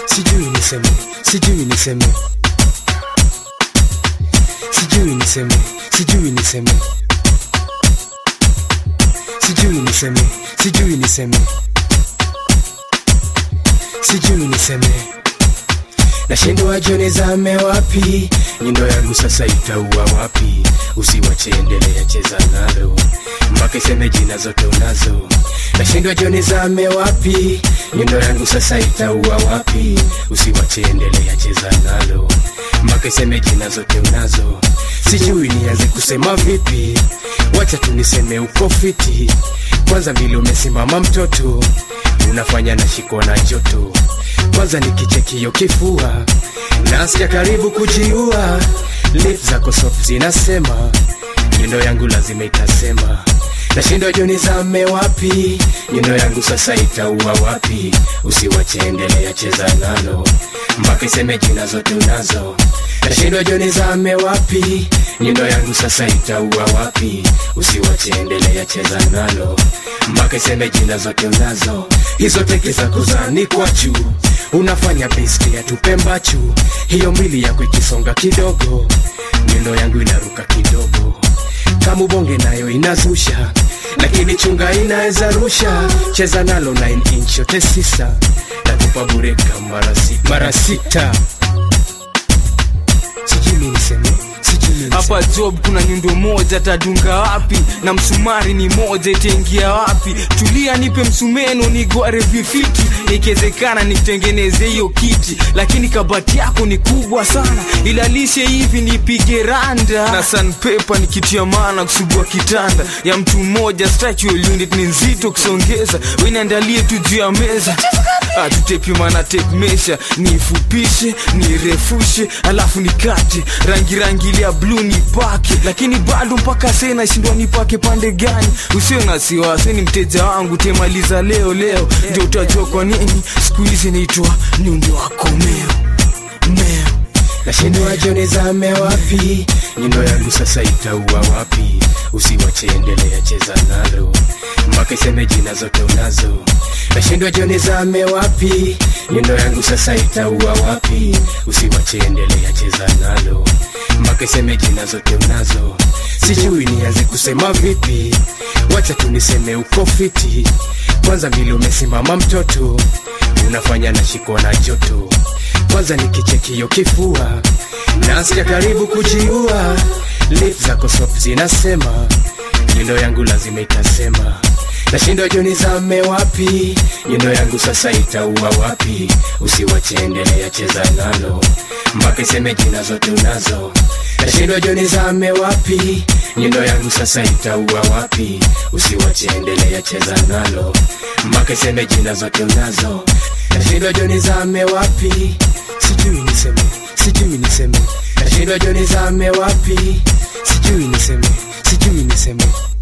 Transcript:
sijui niseme sijui niseme sijui niseme sijui niseme sijui niseme sijui niseme sijui niseme nashindwa joni zame wapi nyundo yangu sasa itaua wapi usiwache endelea cheza nalo mpaka iseme jina zote unazo nashindwa joni zame wapi nyundo yangu sasa itaua wapi usiwache endelea cheza nalo mpaka iseme jina zote unazo sijui nianze kusema vipi wacha tu niseme uko fiti kwanza vile umesimama mtoto unafanya nashikwa na joto kwanza nikichekio kifua nasikia karibu kujiua lip zako soft zinasema nyundo yangu lazima itasema nashindwa joni zame wapi nyundo yangu sasa itaua wapi usiwache endelea cheza nalo mpaka iseme jina zote unazo nashindwa joni zame wapi nyundo yangu sasa itaua wapi usiwache endelea cheza nalo mpaka iseme jina zote unazo hizo teke zako zanikwa juu unafanya beski ya tupembachu hiyo mwili yako ikisonga kidogo nyundo yangu inaruka kidogo kama ubonge nayo inazusha lakini chunga inaweza rusha cheza nalo 9 inch yote sisa nakupa bureka mara sita, mara sita. sijui mi niseme sijui mi niseme. hapa job kuna nyundo moja tadunga wapi na msumari ni moja itaingia wapi tulia nipe msumeno nigware vifiti ikiwezekana nitengeneze hiyo kiti lakini kabati yako ni kubwa sana ilalishe hivi nipige randa na sanpepa ni kitu ya maana kusugua kitanda ya mtu mmoja structural unit ni nzito kusongeza weniandalie tu juu ya meza Ah, tutepimana tape measure niifupishe niirefushe alafu nikate rangi rangi ile ya bluu nipake lakini bado mpaka sasa nashindwa nipake pande gani usio na siwasi ni mteja wangu temaliza leo leo ndio utajua kwa nini siku hizi naitwa nyundo wako meo meo nashindwa joni zame wapi nyundo yangu sasa itaua wapi usiwache endelea cheza nalo mpaka iseme jina zote unazo nashindwa joni zame wapi nyundo yangu sasa itaua wapi usiwache endelea cheza nalo mpaka iseme jina zote unazo sijui nianze kusema vipi wacha tu niseme uko fiti kwanza vile umesimama mtoto unafanya nashikwa na joto kwanza nikichekio kifua nasikia karibu kujiua lip zako soft zinasema nyundo yangu lazima itasema nashindwa joni zame wapi nyundo yangu sasa itaua wapi usiwache endelea cheza nalo mpaka iseme jina zote unazo nashindwa joni zame wapi nyundo yangu sasa itaua wapi usiwache endelea cheza nalo mpaka iseme jina zote unazo nashindwa joni zame wapi sijui niseme sijui niseme nashindwa joni zame wapi sijui niseme sijui niseme